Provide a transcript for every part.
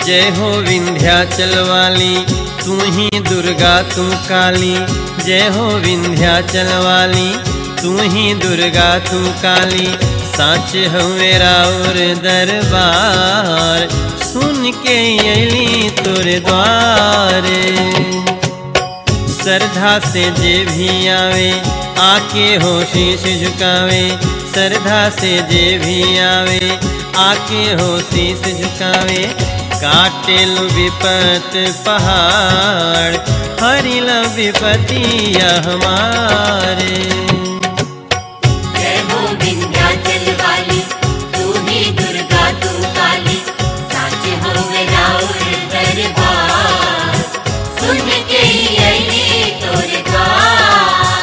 जय हो विंध्याचल वाली तू ही दुर्गा तू काली जय हो विंध्याचल वाली तू ही दुर्गा तू काली साच हो मेरा और दरबार सुन के अली तोरे द्वारे श्रद्धा से जे भी आवे आके हो शीश झुकावे श्रद्धा से जे भी आवे आके हो शीश झुकावे काटेल विपत पहाड़ हरिल विपतिया हमारे जय हो विंध्याचल वाली तू ही दुर्गा तू काली साच हो मेरा और दरबार सुन के ही अली तोरे द्वार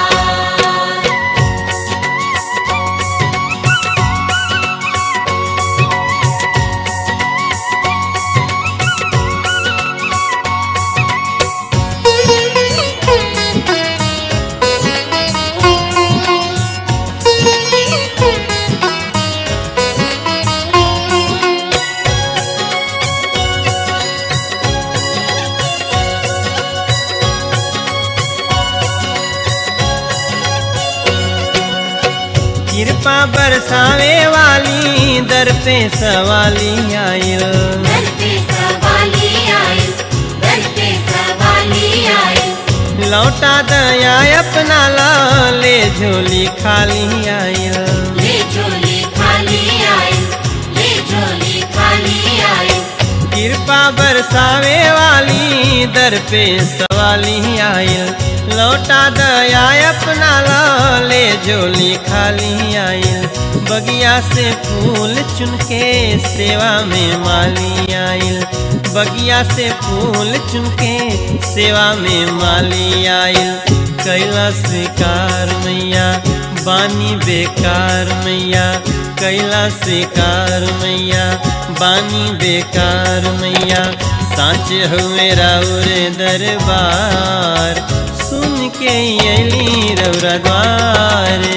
कृपा बरसावे वाली दर पे सवाली आयल दर पे सवाली आई दर पे सवाली आई लौटा दया अपना ला ले झोली खाली आयल ले झोली खाली आई ले झोली खाली आई कृपा बरसावे वाली दर पे सवाली आयल लौटा दया अपना ला ले झोली खाली आयल बगिया से फूल चुन के सेवा में माली आयल बगिया से फूल चुन के सेवा में माली आयल कैला स्वीकार मैया बानी बेकार मैया कैला स्वीकार मैया बानी बेकार मैया साँच हो मेरा उरे दरबार सुन के अली रौरा द्वारे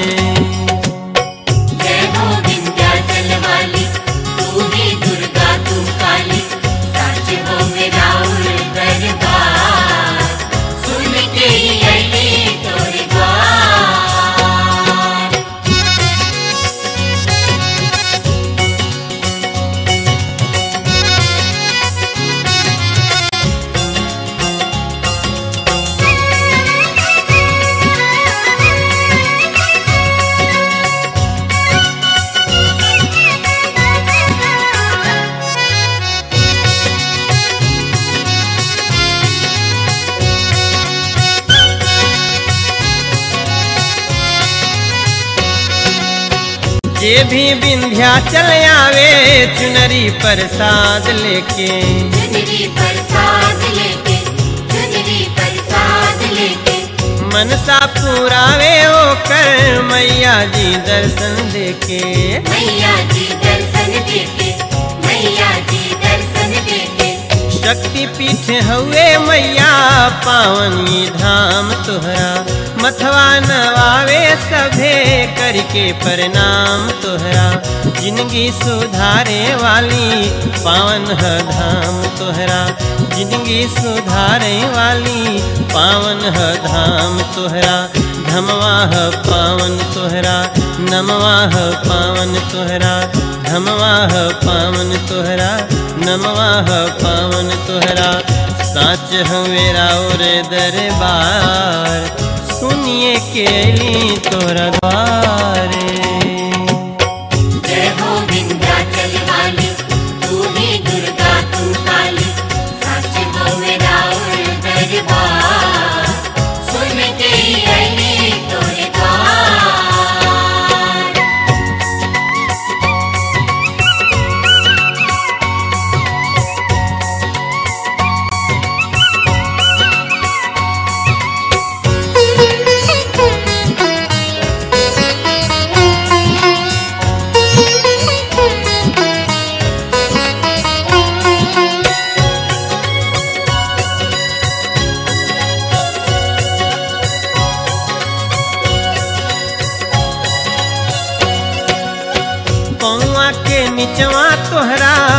जय हो विंध्याचल वाली तू ही दुर्गा तू काली साच हो मेरा उर दरबार सुन के ही अली तोरे द्वार जे भी विंध्याचल आवे चुनरी प्रसाद लेके चुनरी प्रसाद लेके चुनरी प्रसाद लेके मनसा पुरावे ओकर मैया जी दर्शन देके मैया जी दर्शन देके मैया जी दर्शन देके शक्ति पीठ हउए मैया पावनी धाम तोहरा मथवा नवावे सभे करके प्रणाम तोहरा जिंदगी सुधारे वाली पावन ह धाम तोहरा जिंदगी सुधारे वाली पावन ह धाम तोहरा धमवा ह पावन तोहरा नमवा ह पावन तोहरा धमवा ह पावन तोहरा नमवा ह पावन तोहरा साच हवेरा और दरबार सुनिए के अली तोहरा द्वारे जय हो विंध्याचल वाली तू ही दुर्गा तू काली साच हो मेरा उर दरबार सुन के ही अली तोरे द्वार Thank you.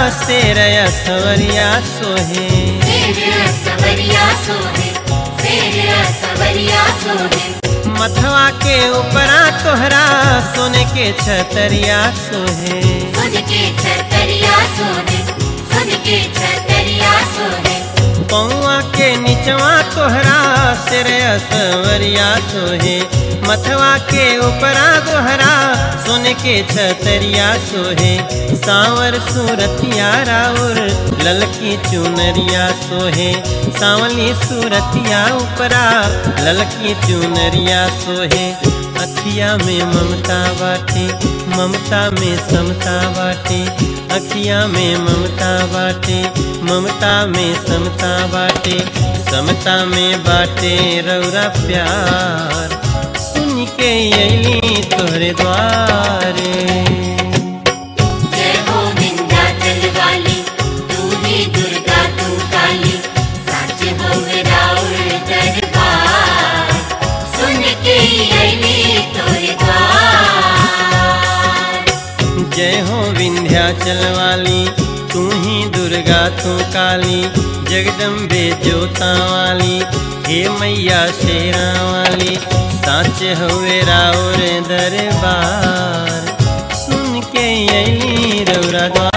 शेर सवरिया सोहे शेर सवरिया सोहे शेर सवरिया सोहे मथवा के ऊपरा तोहरा सोने के छतरिया सोहे खुद के छतरिया सोहे खुद के छतरिया सोहे पौआ के निचवा तोहरा सिर सवरिया सोहे मथवा के ऊपरा दोहरा सोने के छतरिया सोहे सांवर सूरतिया राउर ललकी चुनरिया सोहे सांवली सूरतिया ऊपरा ललकी चुनरिया सोहे अखिया में ममता बाटे ममता में समता बाटे अखिया में ममता बाटे ममता में समता बाटे समता में बाटे रौरा प्यार सुन के अली तोहरे द्वारे जय हो विंध्याचल वाली तू ही दुर्गा तू काली सच हो राउर दरबार सुन के अली तोरे द्वार जय हो विंध्याचल वाली तू ही दुर्गा तू काली जगदम्बे जोता वाली हे मैया शेरा वाली साच हुए राउर दरबार सुन के अली रौरा द्वार